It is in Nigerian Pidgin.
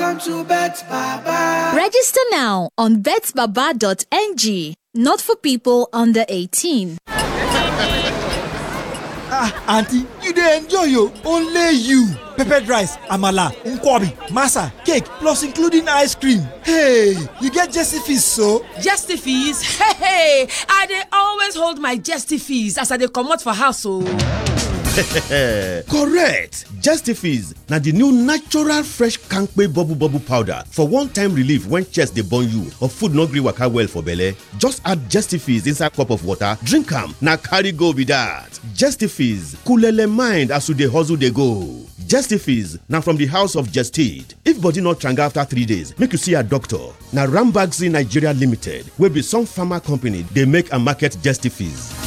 Welcome to Bet Baba. Register now on betbaba.ng. Not for people under 18. ah aunty you dey enjoy o only you peppered rice amala nkwobi masa cake plus including ice cream hey you get jesse fees so. Jesty fees? Hey, hey, I dey always hold my jesty fees as I dey comot for house o. correct justifies na di new natural fresh kampe bubble bubble powder for one time relief when chest dey burn you or food no gree waka well for belle just add justifies inside cup of water drink am na carry go be dat justifies coolele mind as you dey hustle dey go justifies na from di house of gestid if body no tranga after three days make you see your doctor na rambaxi nigeria limited wey be some pharma company dey make and market justifies.